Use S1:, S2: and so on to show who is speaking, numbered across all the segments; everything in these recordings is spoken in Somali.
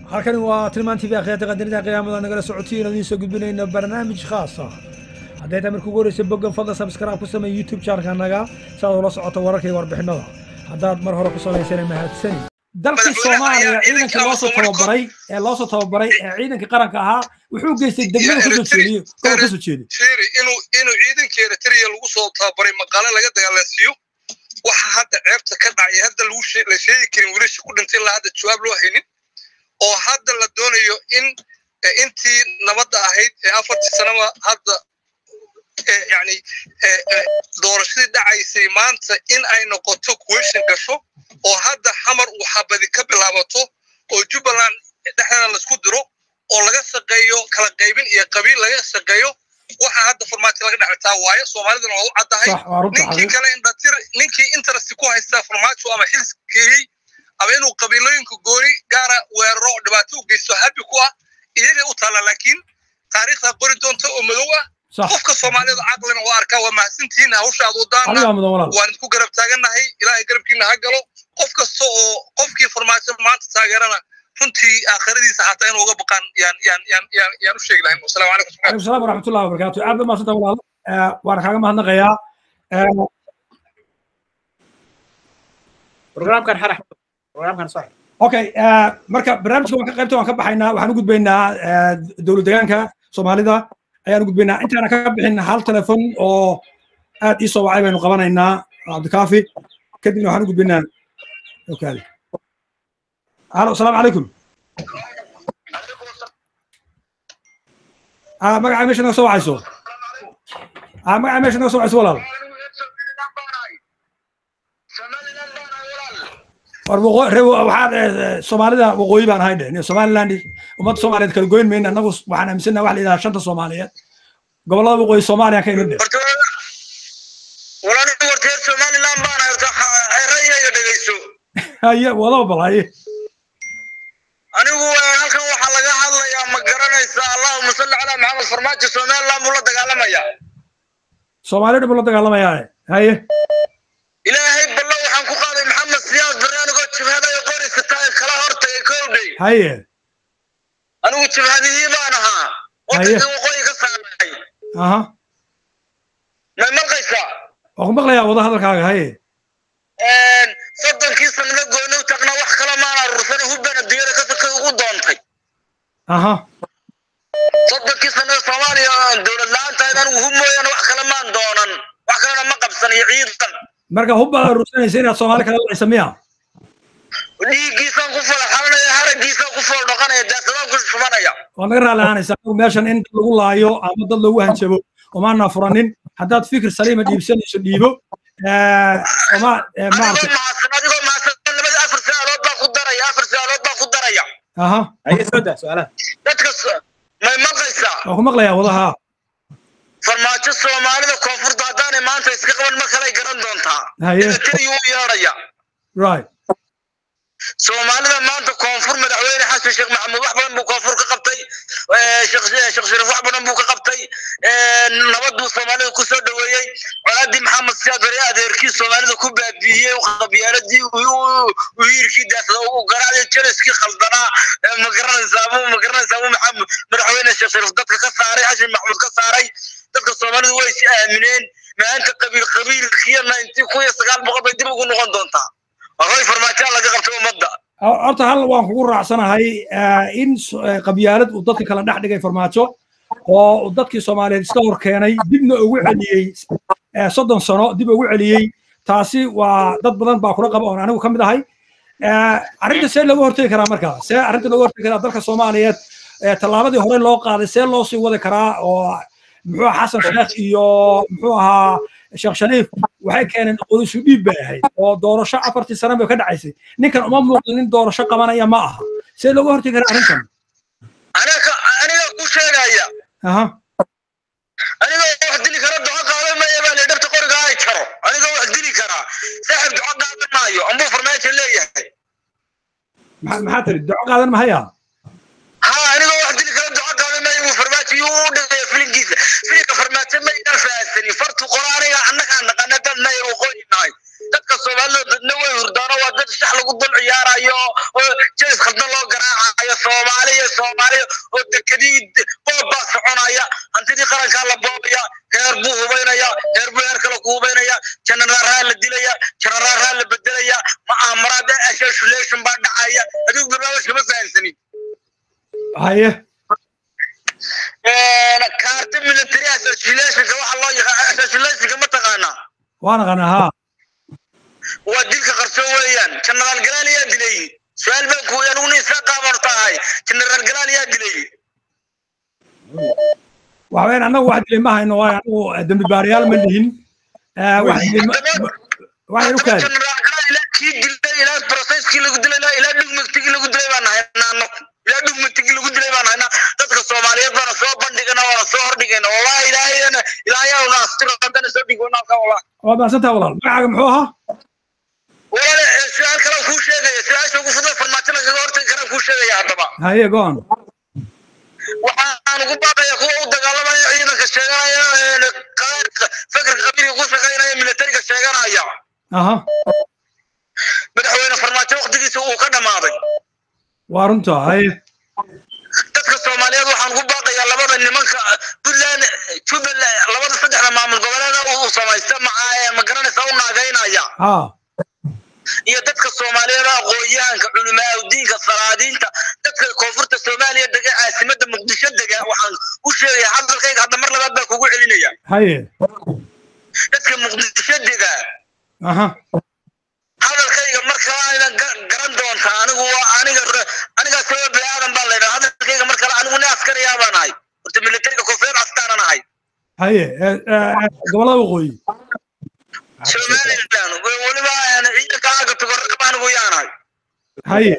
S1: halkani waa tilmaan tv akhyaarta qadarinta qiyaamada nagala socotiin oo idiin soo gudbinayno barnaamij khaas ah hadday tahay marka ugu horeysa boggan fadlan subscribe ku samey youtube channelka naga si aad ula socoto wararka iyo warbixinada haddaad mar hore ku samaysana mahadsani dalkii soomaaliya ciidanka loosoo tababaray ee loosoo tababaray ee ciidanka qaranka ahaa wuxuu geystay degmada kasoo jeediyo gobol kasoo jeedi
S2: fiiri inuu inuu ciidankeeda tiriya lagu soo tababaray maqaale laga dagaalansiiyo waxa hadda ceebta ka dhacay hadda lagu la sheegi karin wiilasha ku dhintay ilaa hadda jawaab loo haynin oo hadda la doonayo in intii nabadda ahayd ee afartii sanaba hadda yani doorashadii dhacaysay maanta in ay noqoto question gasho oo hadda xamar uu xabadi ka bilaabato oo jubbaland dhexdeeda laisku diro oo laga shaqeeyo kala qaybin iyo qabiil laga shaqeeyo waxa hadda farmaajo laga dhexlitaa waaye soomaaliduna waa u caddahay ninkii kale indhatir ninkii interest ku haystaa farmaajo ama xilskeeyey ama inuu qabiilooyinka gooni gaara weeraro oo dhibaato u geysto habi ku ah iyagay u taalla laakiin taariikhda qori doonta oo madow ah qofka soomaalida caqlina waa arkaa waa mahadsantihiin hawsha aad wadaana waan idinku garab taagannahay ilaahay garabkiina ha galo qof kasta oo qofkii farmaajo maanta taageerana runtii aakhiradiisa xataa inuu uga baqaan yaan yaan yaan yaan yaan u sheegi lahayn wasalaamu calaykum
S1: calaykum salaam waraxmatullahi wabarakaatu aad ba mahadsanta walaalo waan kaaga mahadnaqayaa
S3: programkan xarax programkan sax
S1: okay marka barnaamijka waan ka qaybta waan ka baxaynaa waxaan u gudbaynaa dowlad deegaanka soomaalida ayaan u gudbaynaa intaana ka bixin hal telefon oo aad ii soo wacay baynu qabanaynaa cabdikaafi kadibna waxaan u gudbaynaa okaadi halo asalaamu calaykum magaca meesha naga soo wacayso magaca meesha naga soo wacayso walaal waxaad soomaalida waqooyi baan ahay dhe somaliland ummadda soomaaliyeed kala goyn mayna annagu waxaan aaminsannaha wax la yidhaha shanta soomaaliyeed gobollada waqooyi soomaaliya ka imid dhe
S2: walaal warteer somaliland baan rayayga dhegayso
S1: haye wadaba bal haye
S2: anigu halkan waxaa laga hadlayaa ma garanaysa allahuma salli calaa maxamed farmaajo somaliland buu la dagaalamayaa
S1: soomaaliya dhib la dagaalamayaa haye
S2: ilaahay ballo waxaan ku qaaday maxamed siyaad barnaamigoo jabhadayo qoraysa tahay kala hortagay kowdhay
S1: haye
S2: anigu jabhadihii baan ahaa wadankii waqooyi ka saaray
S1: aha
S2: may malqaysaa
S1: waa ku maqlayaa wada hadalkaaga haye
S2: soddonkii sanado gooni u tagna wax kale maana rursana hubbana dunyada ka sakay ugu doontay
S1: aha
S2: soddonkii sanado soomaaliya dowlad la-aantahayd anigu hub mooyaane wax kale maan doonan wax kalena ma qabsan iyo ciidan
S1: marka hub baad urursanaysa inaad soomaali kala laysa miya
S2: dhiiggiisaan ku falaxalanaya haragiisaan ku fool dhaqanaya daasadaan ku shubanaya
S1: waa naga raali ahaanaysa anigu meeshan in dad lagu laayo ama dad lagu hanjabo omaana furanin haddaad fikir saliima dhiibsanayso dhiibo
S2: adigoo mahadsan adigoo mahadsan labada afar su-aalood baan ku daraya afar su-aalood baan ku daraya
S1: aha
S3: haye soo daa su-aalaha
S2: dadka may maqlaysaa
S1: waa ku maqlayaa wadaha
S2: farmaajo soomaalida koonfurta haddaanay maanta iska qaban ma kalay garan doontaa
S1: haye
S2: tiriyu u yeedhaya
S1: right
S2: soomaalida maanta koonfur madaxweyne xasan sheekh maxamuud wax badan buu koonfur ka qabtay sheekh shariif wax badan buu ka qabtay nabad buu soomaalida ku soo dhoweeyey colaadii maxamed siyaad bari adeerkii soomaalida ku baabiiyey qabyaaladii wiirkii daasada ugu garaacday jeliskii khaldanaa ma garanaysaa ma garanaysaa maxamed madaxweyne sheekh shariif dadka ka saaray xasan maxamuud ka saaray dadka soomaalidu way is aamineen maanta qabiil qabiilkiyo ninety kun iyo sagaal boqol bay dib ugu noqon doontaa horay farmaajaan laga qabtay ummadda
S1: horta hal waan kugu raacsanahay in qabyaalad uu dadka kala dhex dhigay farmaajo oo dadkii soomaaliyeed iska hor keenay dibna ugu celiyey soddon sano dib ugu celiyey taasi waa dad badan baa kula qaba oon anigu ka mid ahay arrinta see looga hortegi karaa marka see arrinta looga hortegi karaa dalka soomaaliyeed tallaabadii hore loo qaaday see loo sii wadi karaa oo muxuu ahaa xasan sheekh iyo muxuu ahaa sheekh shariif waxay keeneen qodisu dhiib bay ahayd oo doorasho afartii sano bay ka dhacaysay ninkan uma muuqdo nin doorasho qabanaya ma aha see looga hortegi karaa arrintan
S2: aniga aniga ku sheegaya
S1: aha
S2: aniga wax dili kara duco qaadan maya baa la dhabta qoriga ay jaro aniga wax dili karaa saaxib duco qaadan maayo ambuu farmaajo leeyahay
S1: maxaa tiri duco qaadan mahaya
S2: ha aniga wax dili kara duco qaadan maayo buu farmaajo yuu u dhigaya filinkiisa filinka farmaajo ma idan fahansani fartu qoraaniga annagaa naqana dadna ay waqooyi nahay dadka soomaalida dadna way hurdaano waa dad shax lagu dul ciyaarayo oo jees khaldan loo garaacayo soconaya soomaaliya soomaaliya oo dekadii boob baa soconaya hantidii qarankaa la boobaya heer buu hubaynaya heer buu heer kale ku hubaynaya janaraaraa la dilaya janaraaraa la bedelaya ma'aamaraad assassination baa dhacaya adigu barnaamijka ma fahamsanin
S1: haye
S2: kaarta military assassinationka waxa loo yaqaan assassinationka ma taqaanaa
S1: waan aqaanaa haa
S2: waa dilka qarso weeyaan jenaraal galaal yaa dilay su-aal baan ku aniguna isla qaaban tahay jenaraal galaal yaa dilay
S1: waxaweyaan annagu wax dilay ma hayno waayo anagu dembi baarayaal ma lihin wax dilay waxay u kaadi
S2: jenaraal galaal ilaa kii dilay ilaa processkii lagu dilay ilaa ilaa dhugmagtigii lagu dilay baan haynaa anagu ilaa dhugmagtigii lagu dilay baan haynaa dadka soomaaliyeed baana soo bandhigana waana soo hordhigayna wallahi ilaahayana ilaahayaa na astiro haddana soo dhigona halkaa wallahi
S1: waa mahadsantaha walaal magacaaga muxuu ahaa
S2: walaale su-aal kalaan kuu sheegaya su-aasha ugu fudud farmaajo lagaga hortagi karaan kuu sheegaya haddaba
S1: haye go-on
S2: waxaan ugu baaqaya kuwa u dagaalamaya ciidanka sheeganaya fakarka qabiilka ku shaqaynaya militariga sheeganaya
S1: aha
S2: madaxweyne farmaajo waktigiisa uu ka dhammaaday
S1: waa runta haye
S2: dadka soomaaliyeed waxaan ugu baaqayaa labada nimanka puntland jubbaland labada saddexda maamul goboleeda uu samaysta ma garanaysa u naagaynaya
S1: haa
S2: iyo dadka soomaaliyeed aqoon-yahanka culimaa diinka salaadiinta dadka koonfurta soomaaliya dega caasimada muqdisho dega waxaan u sheegaya hadalkayga hadda mar labaad baa kugu celinaya
S1: haye
S2: dadka muqdisho dega
S1: aha
S2: hadalkayga mar kale aydan garan doontaa anigu waa aniga anigaa sabab bini aadan baan leedahay hadalkayga mar kale anigu nin askariyaa baan ahay horta militariga koonfureed astaanan ahay
S1: haye gobolada waqooyi
S2: somaliland weliba ciidanka aaga tugoraba anigu yaanahay
S1: haye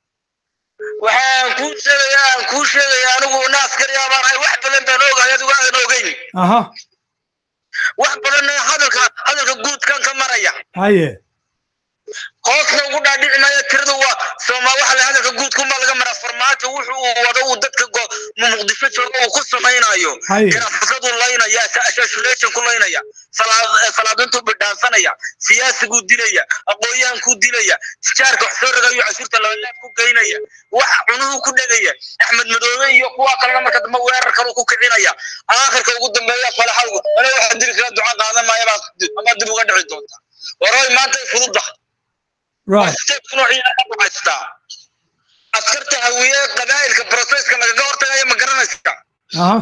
S2: waxaan kuu sheegayaa aan kuu sheegayaa anigu nin askariyaa baan ahay wax badan baan ogahay adigu aadan ogeyn
S1: aha
S2: wax badan hadalka hadalka guudkan ka maraya
S1: haye
S2: hoosna ugu dhaadhici maayo tirada waa sooma waxa la hadalka guud kunbaa laga maraa farmaajo wuxuu uu wado uu dadka muqdisho jooga uu ku samaynayo
S1: Haye.
S2: ganacsadu laynaya assassination ku laynaya salaadintuu bidhaansanaya siyaasiguu dilaya aqoonyahankuu dilaya tijaarka wax soo ragayo cashuurta labalaab ku geynaya wax cunuhu ku dhegaya axmed madoobe iyo kuwa kalena marka dambe weerar kalu ku kicinaya aakhirka ugu dambeeya falaxawgu ale waxaa dili kala duca qaadan maaya baa ama dib uga dhici doonta waroy maanta ay fududahay
S1: right
S2: haystaa askarta hawiye qabaa'ilka broseska lagaga hortagayo ma garanaysa
S1: aha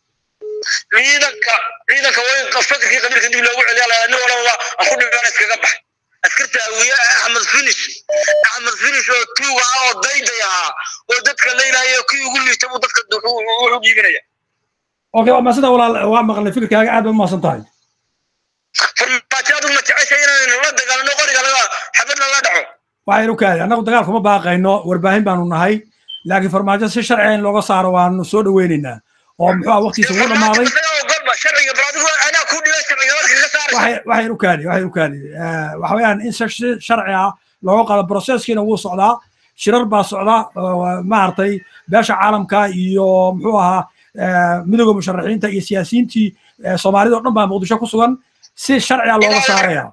S2: ciidanka ciidanka way fakarkii qabiilka dib loogu celiya lahaa nin walaba aan ku dhibaan iskaga baxay askarta hawiye axmed finish axmed finish oo tuuga ah oo dayday ahaa oo dadka leynaya kii ugu liita buu dadka wuxuu dhiibinaya
S1: okay waa mahadsantaha walaal waa maqlay fikirkaaga aad baad mahadsan tahay
S2: farmaajo adigu ma jecesha inaynu la dagaalano qoriga laga xabad lala dhaco
S1: waxaynu u kaadi annagu dagaal kuma baaqayno warbaahin baanu nahay laakiin farmaajo si sharci in looga saaro waanu soo dhaweynaynaa oo muxuu ah waqtigiisa ugu dhamaaday
S2: golba sharciga bal adigu anaa ku dhiba sharciga marka ka saaraysa
S1: waxay waxaynu kaadi waxaynu kaadi waxa weeyaan in si si sharci ah looga qado processkiina wuu socdaa shirar baa socda oo maaragtay beesha caalamka iyo muxuu ahaa midooda musharaxiinta iyo siyaasiyiintii soomaalida oo dhan baa muqdisho ku sugan si sharci ah looga saaraya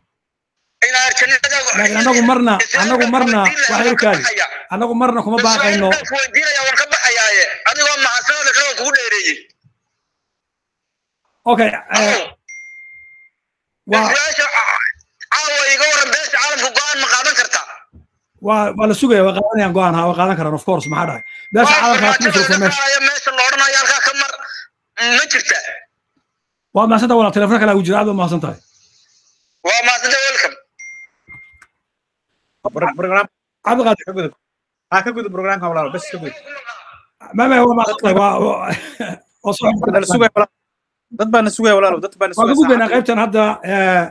S1: laakiin annagu marna annagu marna waxaynu kaadi annagu marna kuma baaqayno
S2: weydiinaya waan ka baxayaaye adigoo mahadsanada kale kugu dheereeyey
S1: okay waa
S2: beesha caawa iga waran beesha caalamka go-aan ma qaadan kartaa
S1: waa waa la sugaya waa qaadanayaan go-aan ha waa qaadan karaan of course maxaa dhahay beesha caalamka ha kuma jirto meesha
S2: meesha la odhanayo halkaa ka mar ma jirta
S1: waa mahadsantaha walaal telefoon kale ugu jira aad baa mahadsan tahay
S2: waa mahadsanta welcome
S3: program
S1: cabdiqaadir
S3: ka gudub ha ka gudub programka walaalo bes ka gudub
S1: mame waa mahadsan tahay waa waa- waa soo
S3: dad la sugaya walaalo dad baa na sugaya walaalo dad baa na
S1: waan ka
S3: sugaya
S1: gudbaynaa qaybtan hadda eh,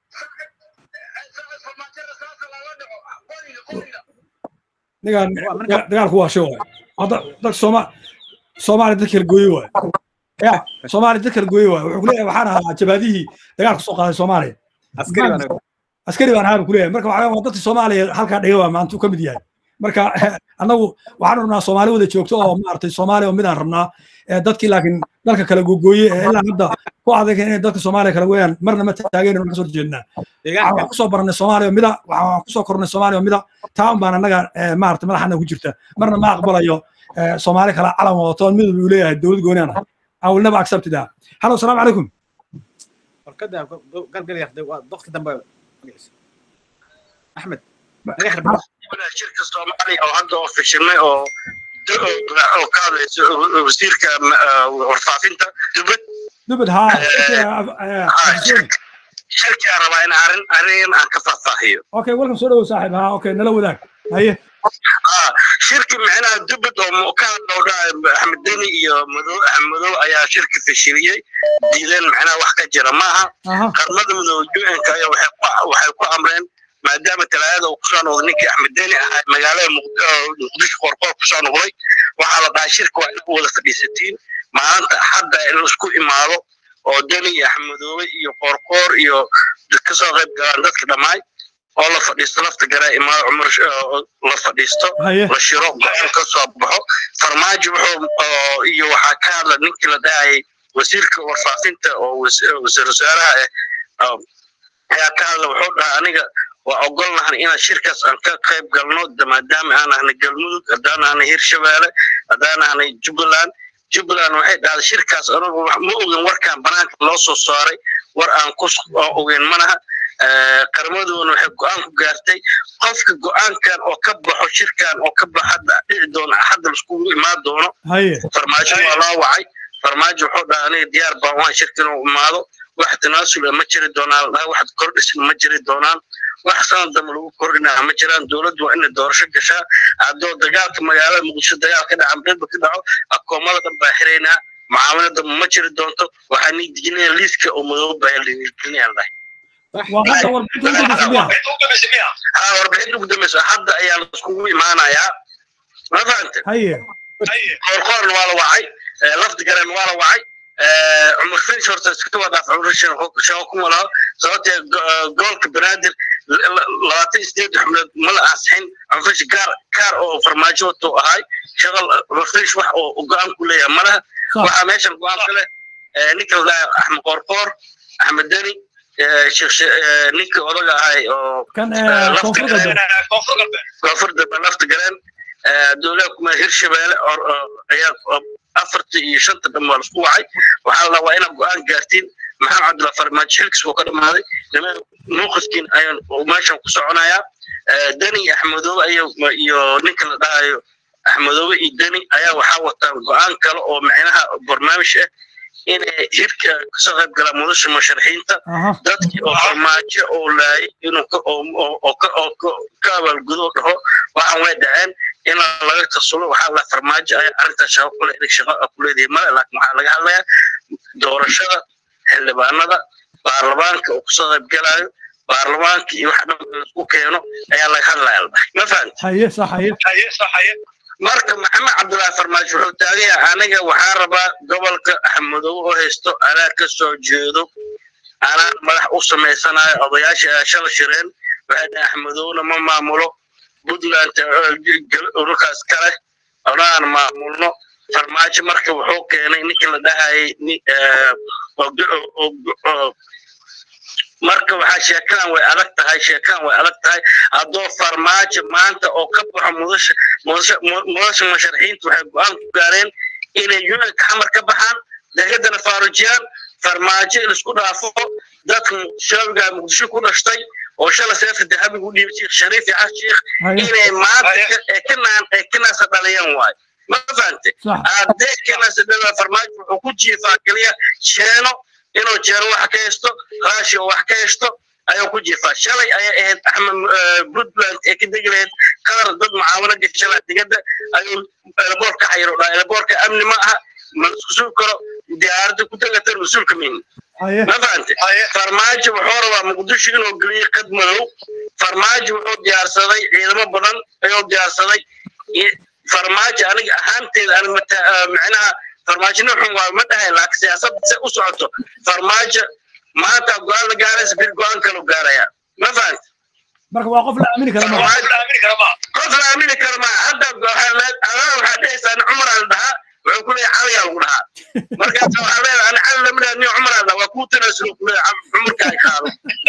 S1: nigan
S3: Waa marka-
S1: dagaalku waa shay waay hadda dadka sooma soomaaliya dad kala gooye waay ya soomaaliya dad kala gooye waay wuxuu kuleeyahay waxaan ahaa jabaadihii dagaalka soo qaaday soomaaliya
S3: askari baa naga
S1: askari baan ahaaba kuleeyahay marka waxaa waa dadka soomaaliya halkaa dhiga waa maanta uu ka mid yahay marka annagu waxaan rabnaa soomaali wada joogto oo maaragtay soomaaliya oo midaan rabnaa dadkii laakiin dalka kala googooye ee ilaa hadda ku adag inay dadka soomaaliya kala weeyaan marna ma taageen waan kasoo jeednaa waxaan kusoo barnay soomaaliya mida waxaan kusoo kornay soomaaliya mida taa un baan annaga maaragtay madaxana ku jirta marna ma aqbalayo soomaali kala calam wadato midab uu leeyahay dowlad gooniaan ah I will never accept that. Hello, السلام عليكم.
S3: warkada galgal yaqday waa doqti dambe axmed
S4: shirka soomaaliya oo hadda oo fashilmay oo oo ka hadlayso wasiirka warfaafinta dubad
S1: dubad ha
S4: shirkiaan rabaa in arrin arrin aan ka faahfaahiyo
S1: okay welcome soo dhawow saaxiib ha okay nala wadaag haye
S4: shirki micnaha dubad oo ka hadlowdha axmed deni iyo madow axmedow ayaa shirki fashiliyey diideen macnaha wax ka jira maaha qarmada midoobe un-ka ayaa waxay ku amreen maadaama talaadada uu kusoo noqday ninkii axmed deni ahaa magaalada muqdisho qorqoor kusoo noqday waxaa la dhahay shirka waa inaad wada fadhiisatiin maalinta axadda in laisku imaado oo deni iyo axmedoobe iyo qorqoor iyo kasoo qayb galaan dadka dhammaay oo la fadhiisto lafta garaa imaado cumar la fadhiisto la shiro go-aan ka soo baxo farmaajo wuxuu iyo waxaa ka hadla ninkii la dhahayay wasiirka warfaafinta oo wasiir wasaaraha ah ayaa ka hadla wuxuu dhahay aniga waa ogolnahan inaan shirkaas aan ka qayb galno maadaama aan ahnay galmudug haddaan ahnay hirshabeelle haddaan ahnay jubbaland jubbaland waxay dhahday shirkaas anagu ma ogin warkaan banaanka loo soo saaray war aan ku ogeyn manaha qarmadoona waxay go-aan ku gaartay qofka go-aankan oo ka baxo shirkan oo ka bax hadda dhici doono hadda laiskugu imaan doono farmaajo waa loo wacay farmaajo wuxuu dhaha aniga diyaar baan waan shirkan u imaado wax tanaasul ma jiri doonaan ladhaha wax kordhisin ma jiri doonaan wax sanad dambe lagu kordhinaa ma jiraan dowladdu waa inay doorasho gashaa haddoo dagaalka magaalada muqdisho dagaal ka dhaca midba ka dhaco akoomada dhan baa xiraynaa mucaamalada ma jiri doonto waxaa nii dijinaya liiska oo madooba baa gelinayaan dhahay warbixinta ugu dambeysa hadda ayaa laiskugu imaanayaa ma fahante qoorqoorna waa la wacay lafdi garen waa la wacay cumar finish horta iska wadaaf cumar shaqo kuma laho sababtee goolka banaadir labaatan iyo sideed xubnood ma la ansixin cumar finish gaar gaar oo farmaajo wato ahay shaqa cumar finish wax oo go-aan ku leeyahay malaha waxaa meeshan go-aan ka leh ninka la dhahay axmed qoorqoor axmed deni ninka odaga ahay oo koonfur dambe lafta galeen dowlada kuma hirshabeelle ayaa afarta iyo shanta dhan waa laisku wacay waxaa la waa inaad go-aan gaartiin maxamed cabdulla farmaajo xilkiis wuu ka dhammaaday nuuqiskiin ayaan meeshan ku soconayaa deni axmedoobe iyo ninka la dhahayo axmedoobe iyo deni ayaa waxaa wataan go-aan kale oo micnaha barnaamij ah inay hirka kasoo qayb galaan mudasha musharaxiinta dadkii oo farmaajo oo laayay inuu ka abaalgudo dhaho waxaan way dhaceen in laga tasulo waxaa la farmaajo ayaa arrintaas shaqo kule inay shaqo ku leedahay male laakiin waxaa laga hadlayaa doorashada xildhibaanada baarlamaanka oo kasoo qayb galaayo baarlamaanka iyo wax dhan laisku keeno ayaa laga hadlaya ma fahamti marka maxamed cabdullaahi farmaajo wuxuu taagan yahay aniga waxaan rabaa gobolka axmedow oo haysto anaa ka soo jeedo anaan madax u samaysanayo odayaasha ayaa shala shireen waxay dhahay axmedowna ma maamulo puntland ururkaas kale onaan maamulno farmaajo marka wuxuu keenay ninkii la dhahayay marka waxaa sheekadan way adag tahay sheekadan way adag tahay haddoo farmaajo maanta oo ka baxo mudasha mudasha mudasha musharaxiinta waxay go-aan ku gaareen inay unanka xamar ka baxaan degadana faarujiyaan farmaajo in isku dhaafo dadka shaabiga muqdisho ku dhashtay oo shala seefta dahabigu u dhiibay sheekh shariif iyo xas sheekh inay maanta ee ka naan ee ka naasa dhaliyaan waayo ma fahante haddee ka naasa dhaliyaan farmaajo wuxuu ku jiifaa keliya sheeno inuu jeero wax ka haysto raashi oo wax ka haysto ayuu ku jiifaa shalay ayay ahayd axmed puntland ee ka degi lahayd qatar dad mucaawano gashala digada ayuu eleboor ka xayiro dhaa eleboorka amni ma aha ma isku sugi karo diyaaradda ku tegatan mas-uulka min ma fahante farmaajo wuxuu rabaa muqdisho inuu geliyo qad madow farmaajo wuxuu diyaarsaday ciidamo badan ayuu diyaarsaday farmaajo aniga ahaanteeda aan micnaha farmaajo nuuxun waa ma dhahay laakiin siyaasadda se u socoto farmaajo maanta go-aan la gaaraysa bir go-aan kalu gaaraya ma fahante
S1: marka waa qof la aamini kara ma
S4: qof la aamini kara ma hadda waxaa dhehaysaa cumar aan dhahaa wuxuu ku leeyahay caliyaa lagu dhahaa markaas waxaa leedahay ani cali lama dhaha ni cumar aan dhaha waa kuu tanaasulo ku leeyahay cumarka ay qaado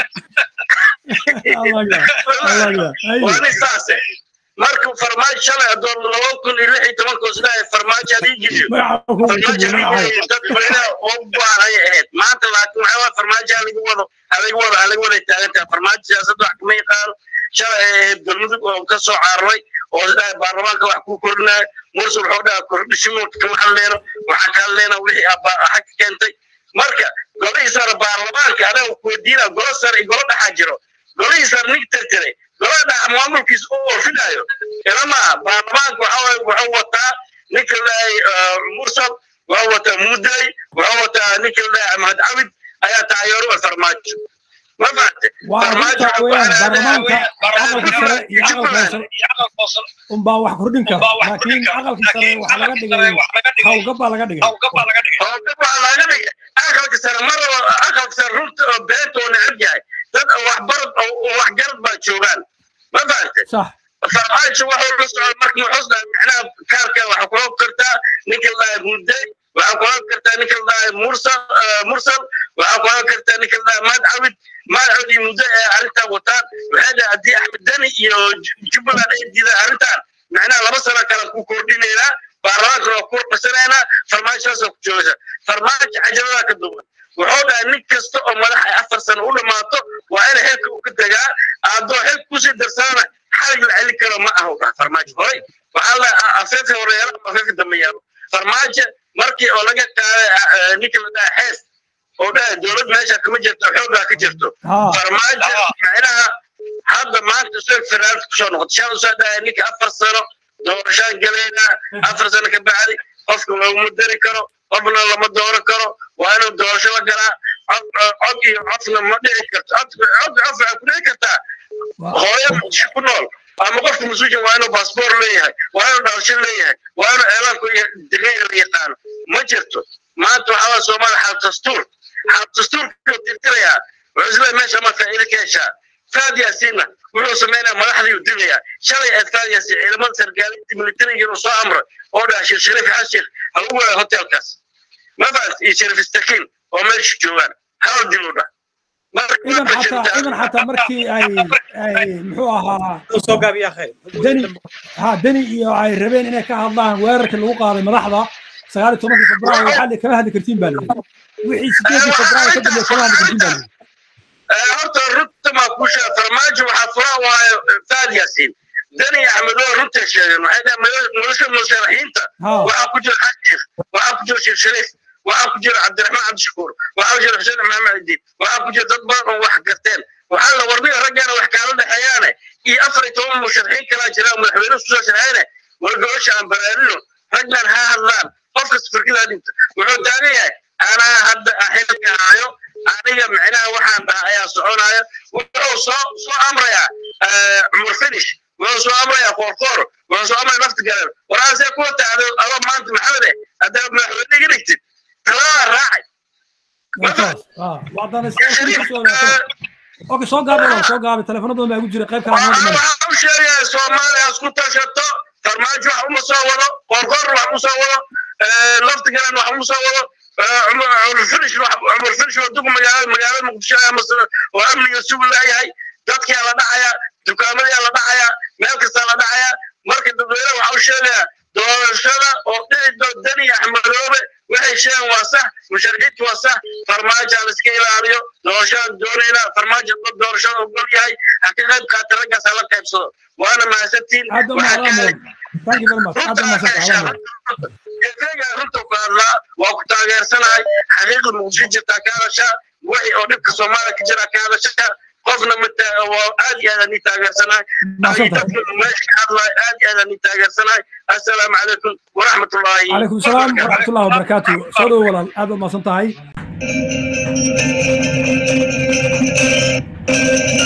S4: waani saase marka farmaajo shalay adoon laba kun iyo lix iyo tobanka isleeyahay farmaajo adii geliyo farmaajo dad madaxda u baahan ayay ahayd maanta laakiin waxaa waa farmaajo halaga wado halaga wado halaga wada taagan tahay farmaajo siyaasadda wax kama yaqaano shalay ay ahayd galmudug oo ka soo cararay oo isdhahay baarlamaanka wax ku kordhinaya mursa wuxuu dhaha kordhishimoodka kama hadleyno waxaan ka hadleyna wixii xag keentay marka golihii sare baarlamaanka adaga kuweydiina golo sare iyo golo dhaxaa jiro golihii sare nig tirtiray golaha dhaxa maamulkiisa u oofinayo ila maaha baarlamaanka waxaa wuxuu wataa ninka leeyahay mursal wuxuu wataa muday wuxuu wataa ninka leeyahay ahmed cabid ayaa taageero u farmaajo ma fahante
S1: farmaajo baarlamaanka aqalka sare iyo aqalka hoose unbaa wax kordhin kara laakiin aqalka sare waxa laga dhigay hawgab baa laga dhigay
S4: hawgab baa laga dhigay aqalka sare mar aqalka sare runta oo beenta oo necab yahay dad waxbarad oo waxgarad baa joogaan ma fahante
S1: sax
S4: farmaajo waxuu la socda marka muxuu dhahay micnaha kaarka waxa kula kartaa ninka la muday waxaa kula kartaa ninka la mursal mursal waxaa kula kartaa ninka la maad cabid maad cabid iyo muday ee arrintan wataan waxay dhahay haddii axmed dani iyo jubbaland ay diidaan arrintan micnaha laba sano kale ku kordhinaynaa baarlamaanka waa ku qasanaynaa farmaajodaasoo ku joogaysa farmaajo cajabadaa ka duwan wuxuu dhahay nin kasta oo madax ay afar sano u dhammaato waa in xilka uu ka degaa haddoo xilka kusii darsanana xalig la celin karo ma aha dhaha farmaajo horay waxaa la afeefka horeyaalo ama afeefka dambe yaalo farmaajo markii oo laga qaaday ninka la dhaha xees oo dhaha dowlad meesha kama jirto xoogaa ka jirto farmaajo micnaha hadda maanta soo federaalka kusoo noqotay shan usoo dhahay ninka afar sano doorashaan galeynaa afar sano ka bacdi qofka laguma dari karo qofna lama dooran karo waa inuu doorasho la galaa cod iyo codna ma dhici karto cod cod cof waxaa ku dhici kartaa hooyo muqdisho ku nool ama qofka mas-uulka waa inuu baasboor leeyahay waa inuu dhalasho leeyahay waa inuu eelaanku iyo degeyga la yaqaano ma jirto maanta waxaa waa soomaaliya xaal dastuur xaal dastuurka tirtirayaa wuxuu isleeyahay meesha ma faa'iido ka heshaa faad yaasiinna wuxuu sameynaya madaxdii uu dilayaa shalay eed faad yaasiin ciidamada sargaalinta militariga inuu soo amray oo dhaha sheekh shariif xasan sheekh ha lagu waayo hotelkaas ma fahat iyo shariif istakiin oo meesha joogaan hal dil u dhah
S1: idan xataa idan xataa markii ay ay muxuu ahaa
S3: soo gaabiya khayr
S1: deni ha deni iyo ay rabeen inay ka hadlaan weerarkii lagu qaaday madaxda sagaal iyo tobankii febraayo waxaa li kama hadli kartiin baa layidhi wixii sideedii febraayo ka dambeeya kama hadli kartiin baa layidhi
S4: horta runta maa kuu sheega farmaajo waxaa furaa waayo faad yaasiin deni axmed waa runta sheegeen waxay dhahay nolosha musharaxiinta waxaa ku jira xajir waxaa ku jira sheekh shariif waxaa ku jira cabdiraxmaan cabdishakuur waxaa ku jira xuseen maxamed cidiin waxaa ku jira dad badan oo wax garteen waxaa la warniga raggaana wax kaala dhexeeyaane iyo afar iyo toban musharaxiin kalaa jira madaxweyne kusoo sharxeene wargabasha aan baraarino raggan ha hadlaan qofkas firkidaa dhinta wuxuu taagan yahay anaa hadda xilka hayo aniga micnaha waxaan dhaha ayaa soconaya wuxuu soo soo amrayaa cumar finish wuxuu soo amrayaa koorkoor wuxuu soo amraya nafti galeen waraasee kuwa taado adoo maanta maxamed eh haddaad madaxweyne iga dhigtid taladaa raacay
S1: اوكي soo gaabi walaal soo gaabi telefono badan baa igu jira qayb kale noo dhiman
S4: waxaan u sheegayaa soomaaliya isku tashato farmaajo wax uma soo wado qorqor wax uma soo wado laftigalan wax uma soo wado cumar finish cumar finish waa dug magaalada magaalada muqdisho oo amniga sugu leeyahay dadkaa la dhacaya dukaamadaa la dhacaya meel kastaa la dhacaya marka dadweyne waxaa u sheegayaa doorashada oo dhici dani axmedoobe waxay sheegaan waa sax musharaxiintu waa sax farmaajo la iska ilaaliyo doorashada doonayna farmaajo dad doorashada ogol yahay ha ka qayb qaata raggaas hala qaybsado waana mahadsantiin
S1: aad u mahadsan thank you very much aad u mahadsan
S4: gefeega runta ku hadlaa waa ku taageersanahay xaqiiqda muqdisho jirtaa ka hadashaa wixii oo dhibka soomaaliya ka jira ka hadashaa qofna waa aad iyo aadaan ii taageersanahay dadka meesha ka hadlaay aad iyo aadaan ii taageersanahay assalaamu calaykum waraxmatullaahi
S1: calaykum salaam waraxmatullahi wabarakaatu soo dhowo walaal aad baad mahadsan tahay